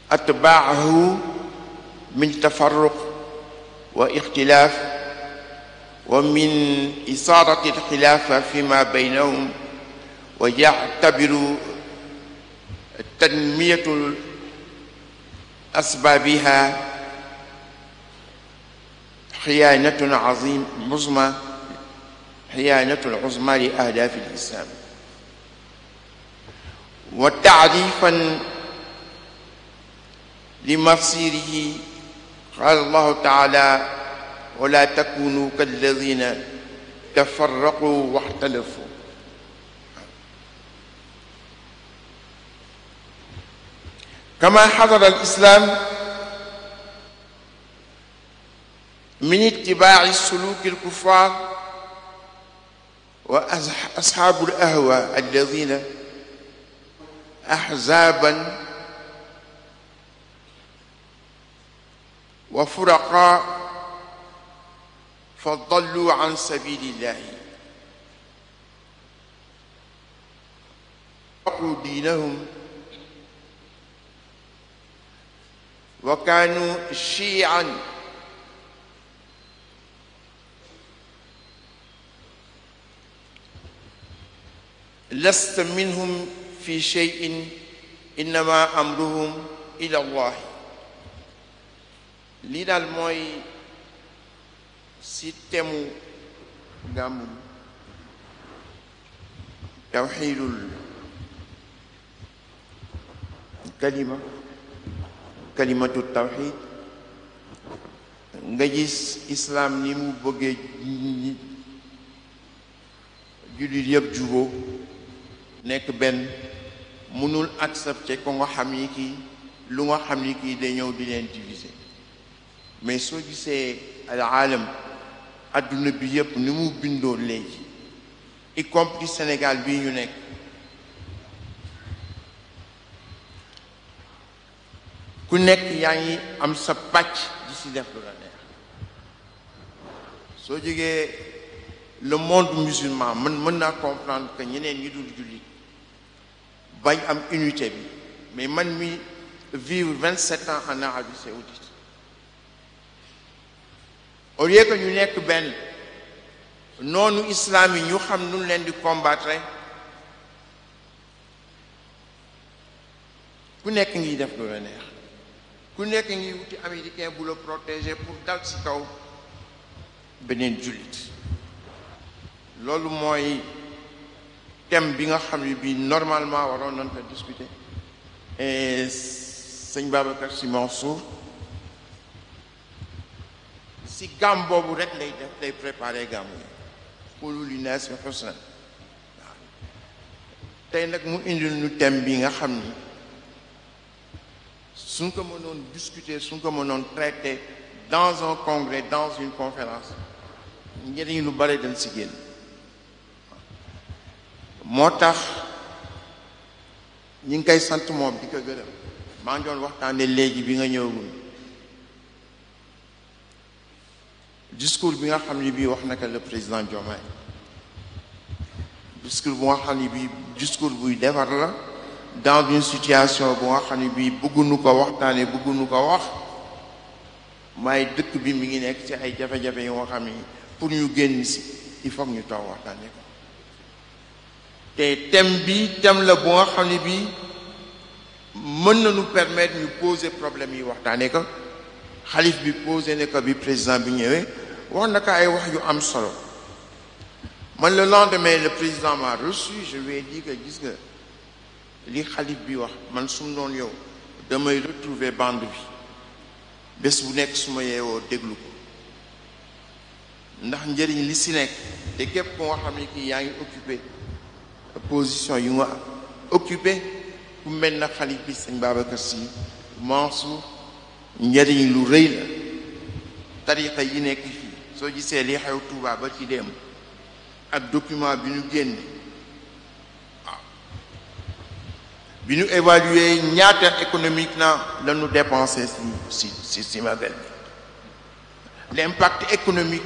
atbaahu min tafarruq wa ixtilaaf wa min isaarati alxilaafa fi ma baynahum wa yactabiru tanmiyatu asbaabiha xiyaanatun azim uzma xiyaanatun uzma li ahdaafi lislaam wa taarifan li masirihi qaala allahu taala wala takunu kalladina tafarraqu waxtalafu kama xadara alislam min itibaaci suluki alkuffar wa asxaabu alahwa alladina axzaaban wa furaqa fa dallu an sabilillahi faqu diinahum wa kaanu shiican lasta minhum fi cheyin innama amruhum ila allah lii daal mooy si temu gàmmu tawxiidul kalima kalimatu tawxiid nga gis islaam ni mu bëggee jullit yëpp juboo nekk benn mënul accepter ko nga xam ni kii lu nga xam ni kii day ñëw di leen diviser mais soo gisee al aalam adduna bi yëpp ni mu bindoo léegi y compris Sénégal bii ñu nekk ku nekk yaa ngi am sa pàcc di si def lu la neex soo jógee le monde musulman man mën naa comprendre que ñeneen ñi dul jullit bañ am unité bi mais man mi vivre vingt sept ans en Arabie saoudite au lieu que ñu nekk benn noonu islam yi ñu xam nu leen di combattre ku nekk ngi def lu la neex ku nekk ngi wuti américain bu la protéger pour dal ci kaw beneen jullit loolu mooy thème bi nga xam ne bii normalement waroon nañ ko discuter et sëñ Babacar Sy Mansour si gàmm boobu rek lay def lay préparer gàmmu yi qulu linnaasi husnan waaw tey nag mu indil ñu thème bi nga xam ni suñ ko mënoon discuter suñ ko mënoon traiter dans un congrès dans une conférence njëriñ lu bare dañ si génn moo tax ñi ngi koy sant moom di ko gërëm maa ngi doon waxtaane léegi bi nga ñëwagul discours bi nga xam ne bii wax naka le président Diomaye discours bu nga xam ne bii discours buy defar la dans une situation bu nga xam ne bii bëgguñu ko waxtaane bëgguñu ko wax maay dëkk bi mi ngi nekk ci ay jafe-jafe yu nga xam ne pour ñu génn si il faut ñu toog waxtaane ko te thème bi thème la bu nga xam ne bii mën nañu permettre ñu poser problème yi waxtaane ko xalif bi posé ne ko bi président bi ñëwee wax na ko ay wax yu am solo man le lendemain le président m'a reçu je lui ai dit que gis nga li xalif bi wax man su mu doon yow damay retrouver bande bi bés bu nekk su ma yeewoo déglu ko ndax njëriñ li si nekk te képp ku nga xam ne kii yaa ngi occupé position yu nga occupé ku mel na xalif bi sëñ Babacar Sy Mansour njëriñ lu rëy la tariqa yi nekk fii soo gisee li xew Touba ba ci dem ak document bi ñu génne waaw bi ñu évaluer ñaata économique na la ñu dépensé si si si si magal bi l'impact économique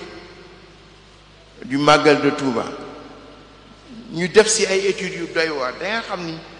du magal de Touba ñu def si ay études yu doy waar da nga xam ni